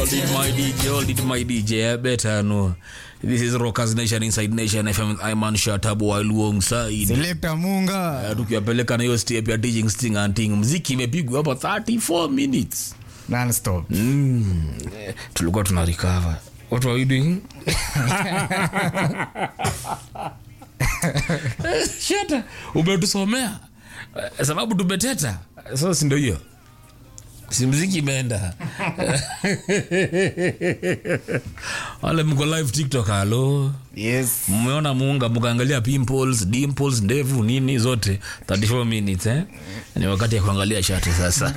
Hold it, my DJ, hold it, my DJ. I better know. This is Rockers Nation Inside Nation FM. I'm on Shatabu alongside. Selector Munga. Uh, tukiwapeleka na hiyo step ya teaching sting and ting. Mziki imepigwa hapa 34 minutes. Non-stop. Mm. eh, Tulikuwa tuna recover. What were we doing? Shata, umetusomea Eh, sababu tumeteta. Sasa si ndio hiyo? Si mziki imeenda. Wale mko live TikTok halo. Yes. Mmeona muunga mkaangalia pimples, dimples, ndevu nini zote 34 minutes eh? Ni wakati ya kuangalia shati sasa.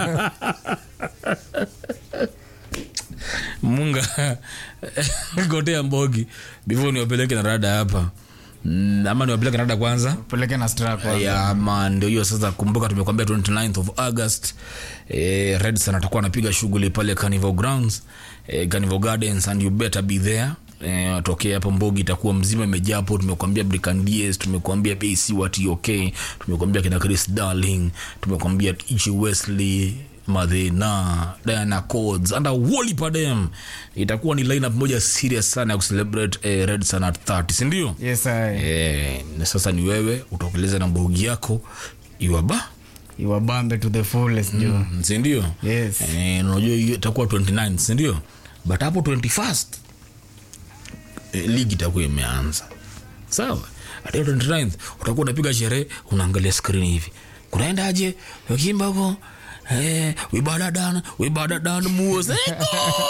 Munga gotea mbogi before niwapeleke na rada hapa. Mm, ama niwapeleke na rada kwanza. Peleke na strap kwanza. Ya man, ndio hiyo sasa. Kumbuka tumekwambia 29th of August eh, Redson atakuwa anapiga shughuli pale Carnival Grounds eh, Carnival Gardens and you better be there. Eh, tokea hapo Mbogi itakuwa mzima imejaa hapo. Tumekuambia Brican Diaz, tumekuambia BC wa TOK, tumekuambia kina Chris Darling, tumekuambia Ichi Wesley Madhena, Diana Codes and a whole padem. Itakuwa ni lineup moja serious sana ya kucelebrate eh, Redson at 30, si ndio? Yes, I. Eh, na sasa ni wewe utokeleza na mbogi yako iwaba Iwabambe to the fullest, jo. sindio Yes. eh, unajua hiyo itakuwa 29 sindio but hapo 21st eh, ligi itakuwa imeanza sawa hata hiyo 29th utakuwa unapiga sherehe unaangalia skrini hivi kunaendaje wakimba huko eh, wibadadan wibadadan muoseko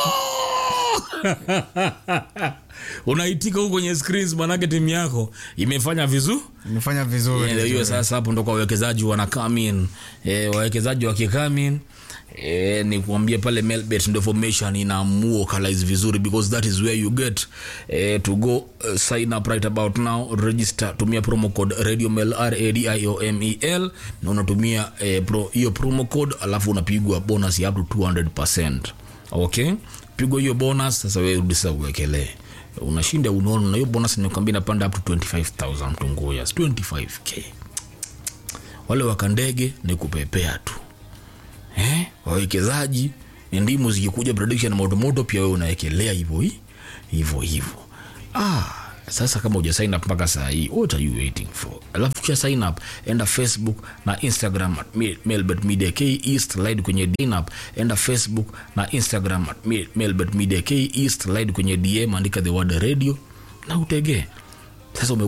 unaitika huko kwenye screens manake timu yako imefanya vizuri Imefanya vizuri. Yeah, hiyo sasa hapo ndo kwa wawekezaji wana come in eh, wawekezaji wakikame in eh, ni kuambia pale Melbet ndo formation inaamua localize vizuri because that is where you get eh, to go uh, sign up right about now register tumia promo code radio mel r a d i o m e l na unatumia eh, pro, hiyo promo code alafu unapigwa bonus ya up to 200% okay pigwa hiyo bonus sasa wewe rudi sasa uwekelee unashinda unaona na hiyo bonus nimekwambia inapanda up to 25000 mtunguya 25k wale wakandege ni kupepea tu eh? wawekezaji ni ndimu zikikuja prediction motomoto pia wewe unawekelea hivyo hi- hivyo hivyo ah, sasa kama uja sign up mpaka saa hii what are you waiting for alafu kisha sign up enda facebook na instagram at Me- melbet media k east lide kwenye sign up enda facebook na instagram at Me- melbet media k east lide kwenye dm andika the word radio na utegee sasa ume